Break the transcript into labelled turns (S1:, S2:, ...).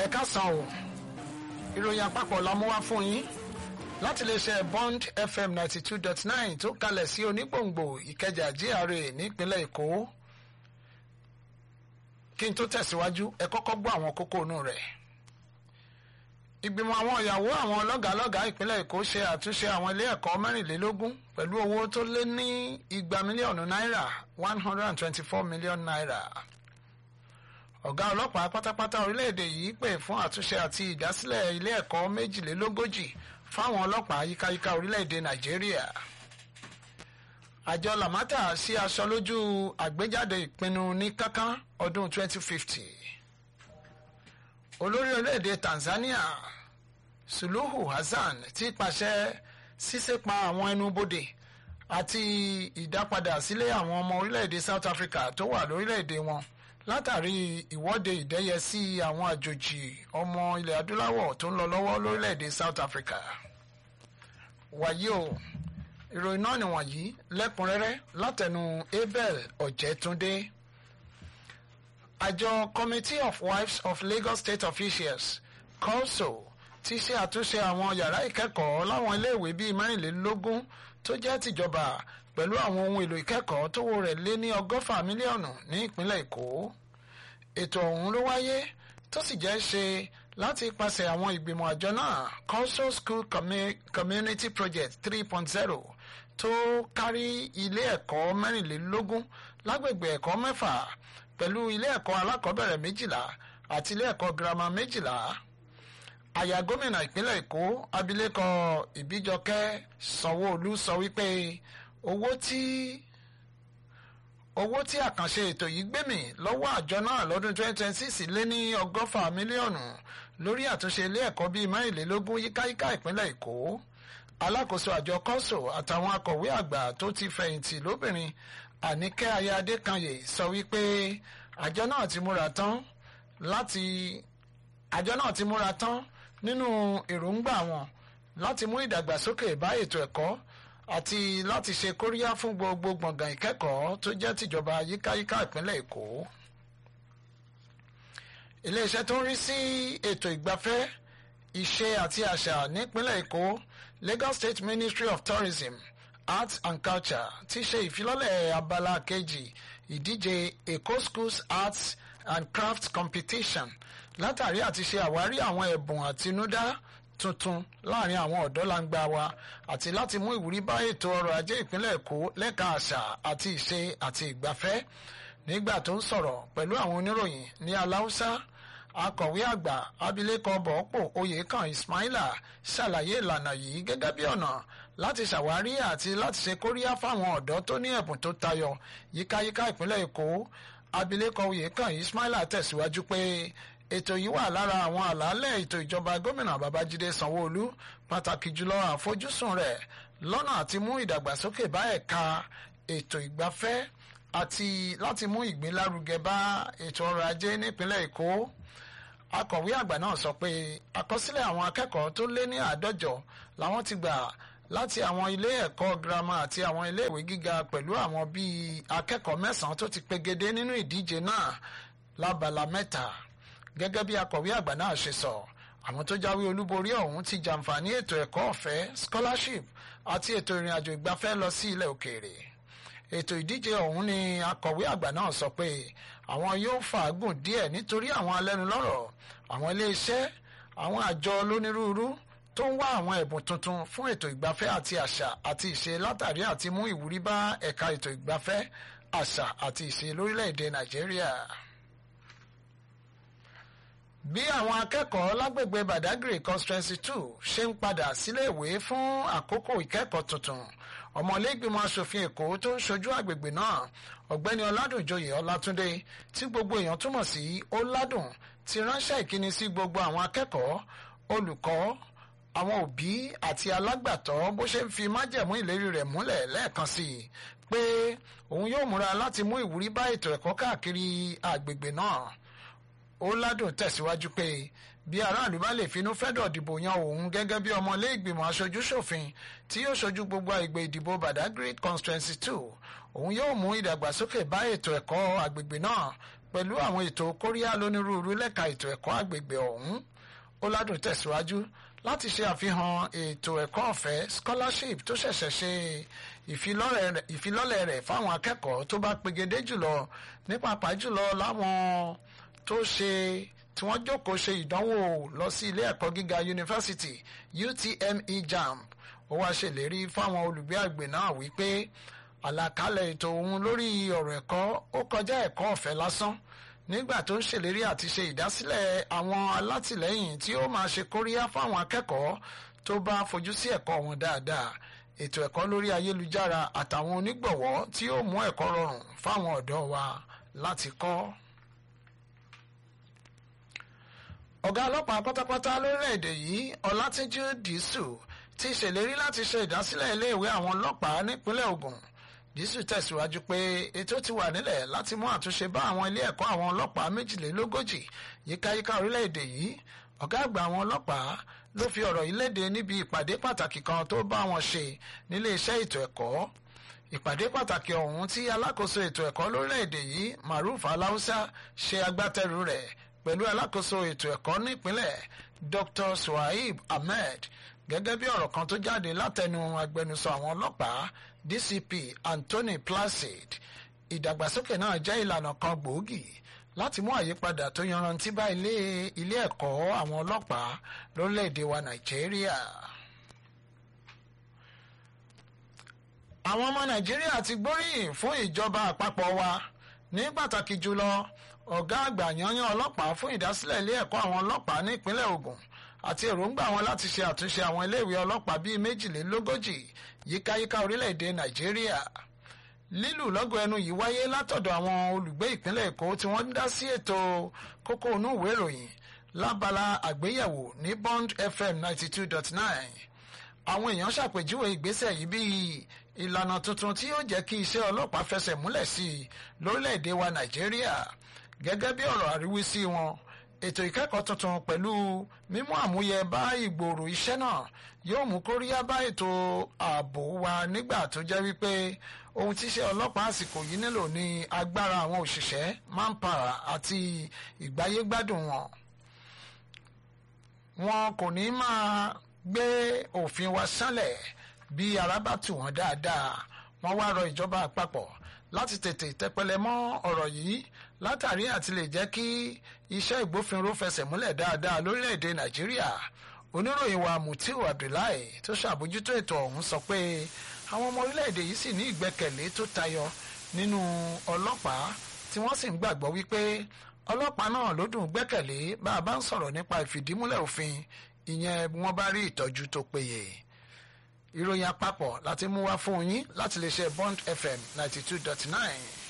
S1: ẹ káàsán o ìròyìn àpapọ̀ la mú wá fún yín láti lè ṣe bond fm ninety two dot nine tó kalẹ̀ sí onígbòǹgbò ìkẹjà gra nípínlẹ̀ èkó kí n tó tẹ̀síwájú ẹ kọ́kọ́ gbọ́ àwọn kókó inú rẹ̀ ìgbìmọ̀ àwọn ìyàwó àwọn lọ́gàálọ́gàá ìpínlẹ̀ èkó ṣe àtúnṣe àwọn ilé ẹ̀kọ́ mẹ́rìnlélógún pẹ̀lú owó tó lé ní igba mílíọ̀nù náírà one hundred and twenty-four million naira ọ̀gá ọlọ́pàá pátápátá orílẹ̀-èdè yìí pè fún àtúnṣe àti ìdásílẹ̀ ilé ẹ̀kọ́ méjìlélógójì fáwọn ọlọ́pàá yíkáyíká orílẹ̀-èdè nàìjíríà àjọ lamata sí aṣọ lójú àgbéjáde ìpinnu ní kánkán ọdún 2050 olórí orílẹ̀-èdè tanzania suluhu hassan ti pàṣẹ ṣíṣẹ́pa àwọn ẹnubodè àti ìdápadà sílé àwọn ọmọ orílẹ̀-èdè south africa tó wà lórílẹ̀-èdè wọn látàrí ìwọ́de ìdẹ́yẹsí àwọn àjòjì ọmọ ilẹ̀ adúláwọ̀ tó ń lọ lọ́wọ́ lórílẹ̀‐èdè South Africa. wàyí o ìròyìn náà nìwọ̀nyí lẹ́kùnrẹ́rẹ́ látẹnu Abel Ọ̀jẹ̀túndé. àjọ Committee of Wives of Lagos State Officials COSO ti ṣe àtúnṣe àwọn yàrá ìkẹ́kọ̀ọ́ láwọn iléèwé bíi mẹ́rìnlélógún tó jẹ́ tìjọba pẹ̀lú àwọn ohun èlò ìkẹ́kọ̀ọ́ tówó rẹ̀ lé ní ọgọ́fà mílíọ̀nù ní ìpínlẹ̀ Èkó ètò ọ̀hún ló wáyé tó sì jẹ́ ṣe láti ipasẹ̀ àwọn ìgbìmọ̀ àjọ náà Council School Community Project 3.0 tó kárí ilé ẹ̀kọ́ mẹ́rìnlélógún lágbègbè ẹ̀kọ́ mẹ́fà pẹ̀lú ilé ẹ̀kọ́ alákọ̀ọ́bẹ̀rẹ̀ méjìlá àti ilé ẹ̀kọ́ girama méjìlá àyà gómìnà ìpínlẹ̀ Èkó abilékọ Ìbíjọkẹ́ Sanwó-Olú sọ wípé owó tí owó tí àkànṣe ètò yìí gbé mì lọ́wọ́ àjọ náà lọ́dún 2026 lé ní ọgọ́fà mílíọ̀nù lórí àtúnṣe ilé ẹ̀kọ́ bíi mẹ́rìnlélógún yíkáyíká ìpínlẹ̀ Èkó alákòóso àjọ kọ́sò àtàwọn akọ̀wé àgbà tó ti fẹ̀yìntì lóbìnrin Àníkẹ́ Aya Adékanyè sọ wípé àjọ náà ti múra tán láti àjọ náà ti múra tán nínú èròǹgbà wọn láti mú ìdàgbàsókè bá ètò ẹ̀kọ́ àti láti ṣe kóríyá fún gbogbo gbọ̀ngàn ìkẹ́kọ̀ọ́ tó jẹ́ tìjọba yíkáyíká ìpínlẹ̀ Èkó. iléeṣẹ́ tó ń rí sí ètò ìgbafẹ́ ìṣe àti àṣà nípínlẹ̀ Èkó Lagos State Ministry of Tourism Arts and Culture ti ṣe ìfilọ́lẹ̀ abala kejì ìdíje Èkó Schools Arts and Crafts Competition látàrí àti ṣe àwárí àwọn ẹ̀bùn àtinúdá tuntun láàrin àwọn ọ̀dọ́ langba wa àti láti mú ìwúrí bá ètò ọrọ̀ ajé ìpínlẹ̀ Èkó lẹ́ka àṣà àti ìṣe àti ìgbafẹ́ nígbà tó ń sọ̀rọ̀ pẹ̀lú àwọn oníròyìn ní aláùsá akọ̀wé àgbà abilékọ bọ̀ọ́pọ̀ oyèkàn Ismaila ṣàlàyé ìlànà yìí gẹ́gẹ́ bí ọ̀nà láti ṣàwárí àti láti ṣe kóríyá fáwọn ọ̀dọ́ tó ní ẹ̀bùn tó tayọ yíkáyíká ìpínlẹ̀ Èkó abilékọ oyèkàn Ismaila tẹ̀síwájú pé ètò yìí wà lára àwọn àlàálẹ̀ ètò ìjọba gómìnà babájídé sanwóolu pàtàkì jùlọ àfojúsùn rẹ̀ lọ́nà àti mú ìdàgbàsókè bá ẹ̀ka ètò ìgbafẹ́ àti láti mú ìgbélárugẹ bá ètò ọrọ̀ ajé nípínlẹ̀ èkó akọ̀wé àgbà náà sọ pé àkọsílẹ̀ àwọn akẹ́kọ̀ọ́ tó lé ní àádọ́jọ làwọn ti gbà láti àwọn ilé ẹ̀kọ́ girama àti àwọn ilé ìwé gíga pẹ̀lú àwọn bíi akẹ́kọ̀ọ́ mẹ́sàn-án tó ti pegedé nínú ìdíje náà lábala mẹ́ta gẹ́gẹ́ bí akọ̀wé àgbà náà ṣe sọ àwọn tó jáwé olúborí ọ̀hún ti jàǹfààní ètò ẹ̀kọ́ ọ̀fẹ́ scholarship àti ètò ìrìn àjò ìgbafẹ́ lọ sí ilẹ̀ òkèèrè ètò ìdíje ọ̀hún ni akọ̀wé àgbà náà sọ pé àwọn yóò fàágùn díẹ̀ nítorí àwọn alẹ́nulọ́rọ̀ àwọn iléeṣẹ́ àwọn àjọ lónírúurú tó ń wá àwọn ẹ̀bùn tuntun fún ètò ìgbafẹ́ àti àṣà àti ìṣe látàrí àti mú ìwúrí bá ẹ̀ka ètò ìgbafẹ́ àṣà àti ìṣe lórílẹ̀‐èdè nàìjíríà bí àwọn akẹ́kọ̀ọ́ lágbègbè Badagry constituency two ṣe ń padà síléèwé fún àkókò ìkẹ́kọ̀ọ́ tuntun ọmọlẹ́gbìmọ̀ asòfin èkó tó ń ṣojú àgbègbè náà ọ̀gbẹ́ni ọládùnjoyè ọlátúndé tí gbogbo èèyàn túmọ̀ sí ọládùn ti ránṣẹ́ ìkíni sí gbogbo àwọn akẹ́kọ̀ọ́ olùkọ́ àwọn òbí àti alágbàtọ́ bó ṣe ń fi májẹ̀mú ìlérí rẹ̀ múlẹ̀ lẹ́ẹ̀kan sí i pé òun yóò múra láti mú ìwúrí bá ètò ẹ̀kọ́ káàkiri àgbègbè náà ó ládùn tẹ̀síwájú pé bí aráàlú bá lè finú fẹ́dọ̀ dìbò yan òun gẹ́gẹ́ bí ọmọlé ìgbìmọ̀ aṣojú-ṣòfin tí yóò ṣojú gbogbo àgbè ìdìbò Badagry constituency two òun yóò mú ìdàgbàsókè bá ètò ẹ̀kọ́ àgbègbè náà pẹ̀lú àwọn ètò kóríyá lónírúurú lẹ́ka ètò ẹ̀kọ́ àgbègbè ọ̀hún ọ̀làdùn tẹ̀síwájú láti ṣe àfihàn ètò ẹ̀kọ́ ọ̀fẹ́ scholarship tó ṣẹ̀ṣẹ̀ ṣe ìfilọ́lẹ̀ rẹ̀ fáwọn akẹ́kọ̀ọ́ tó bá pegedé jùlọ ní pàápàá jùlọ láwọn tó ṣe tí wọ́n jókòó ṣe ìdánwò lọ sí ilé ẹ̀kọ́ gíga yunifásitì UTME JAMB ó wá ṣèlérí fáwọn olùgbé àgbè náà wípé àlàkalẹ̀ ètò òun lórí ọ̀rọ̀ ẹ̀kọ́ ó kọjá ẹ̀kọ́ ọ̀fẹ́ lásán nígbà tó ń ṣèlérí àti ṣe ìdásílẹ̀ àwọn alátìlẹ́yìn tí ó máa ṣe kóríyá fáwọn akẹ́kọ̀ọ́ tó bá fojú sí ẹ̀kọ́ wọn dáadáa ètò ẹ̀kọ́ lórí ayélujára àtàwọn onígbọ̀wọ́ tí ó mú ẹ̀kọ́ rọrùn fáwọn ọ̀dọ́ wa láti kọ́. ọ̀gá ọlọ́pàá pátápátá lórílẹ̀‐èdè yìí ọlátúnjú dìísù ti ṣèlérí láti ṣe ìdásílẹ̀ iléèwé àwọn ọlọ́pàá nípínlẹ̀ Ògùn dísù tẹ̀síwájú pé ètò ti wà nílẹ̀ láti mú àtúnṣe bá àwọn ilé ẹ̀kọ́ àwọn ọlọ́pàá méjìlélógójì yíkáyíká orílẹ̀-èdè yìí ọ̀gá àgbà àwọn ọlọ́pàá ló fi ọ̀rọ̀ yìí léde níbi ìpàdé pàtàkì kan tó bá wọn ṣe nílé iṣẹ́ ètò ẹ̀kọ́ ìpàdé pàtàkì ọ̀hún tí alákòóso ètò ẹ̀kọ́ lórílẹ̀-èdè yìí Maruf Aláùsá ṣe agbátẹrù rẹ̀ pẹ̀lú alákòóso ètò ẹ̀kọ́ nípínlẹ̀ Dr. Suhaib Ahmed gẹ́gẹ́ bí ọ̀rọ̀ kan tó jáde látẹnu agbẹnusọ àwọn ọlọ́pàá DCP Anthony Placid ìdàgbàsókè náà jẹ́ ìlànà kan gbòógì láti mú àyípadà tó yanrantí bá ilé ilé ẹ̀kọ́ àwọn ọlọ́pàá lórílẹ̀‐èdè wa Nàìjíríà. àwọn ọmọ Nàìjíríà ti gbóríyìn fún ìjọba àpapọ̀ wa ní pàtàkì jùlọ ọ̀gá àgbà yanyan ọlọ́pàá fún ìdásílẹ̀ ilé ẹ̀kọ́ àwọn ọlọ́pàá ní ìpínlẹ̀ Ògùn àti èròǹgbà wọn láti ṣe àtúnṣe àwọn iléèwé ọlọ́pàá bíi méjìlélógójì yíkáyíká orílẹ̀-èdè Nàìjíríà lílù lọ́gọ̀ ẹnu yìí wáyé látọ̀dọ̀ àwọn olùgbé ìpínlẹ̀ Èkó tí wọ́n ń dá sí ètò kókó inú ìwé ìròyìn lábala àgbéyẹ̀wò ní Bond FM ninety two dot nine àwọn èèyàn ṣàpèjúwe ìgbésẹ̀ yìí bíi ìlànà tuntun tí yóò jẹ́ kí iṣẹ́ ọlọ́pàá fẹsẹ̀ múlẹ̀ sí i lórílẹ̀‐èdè wa Nàìjíríà gẹ́gẹ́ bí ọ̀rọ̀ àríwísí wọn ètò ìkẹ́kọ̀ọ́ tuntun pẹ̀lú mímú àmúyẹ bá ìgbòòrò iṣẹ́ náà yóò mú kóríyá bá ètò ààbò wa nígbà tó jẹ́ wípé ohun tíṣẹ́ ọlọ́pàá àsìkò yìí nílò ní agbára àwọn òṣìṣẹ́ manpower àti ìgbáyégbádùn wọn. wọn kò ní máa gbé òfin wa sánlẹ̀ bí ara bá tù wọ́n dáadáa wọ́n wá rọ ìjọba àpapọ̀ láti tètè tẹpẹlẹ mọ́ ọ̀rọ̀ yìí látàrí àti lè jẹ́ kí iṣẹ́ ìgbófinró fẹsẹ̀ múlẹ̀ dáadáa lórílẹ̀‐èdè nàìjíríà oníròyìn wa mutiu abdullahi tó ṣàbójútó ètò ọ̀hún sọ pé àwọn ọmọ orílẹ̀‐èdè yìí sì ní ìgbẹ́kẹ̀lé tó tayọ nínú ọlọ́pàá tí wọ́n sì ń gbàgbọ́ wípé ọlọ́pàá náà ló dùn gbẹ́kẹ̀lé bá a bá ń sọ̀rọ̀ nípa ìfìdímúlẹ̀ òfin ìyẹn wọ́n bá rí ìtọ́jú tó péye ìròyìn àpapọ̀ láti mú wá fún yín láti lè ṣe Bond FM ninety two dot nine.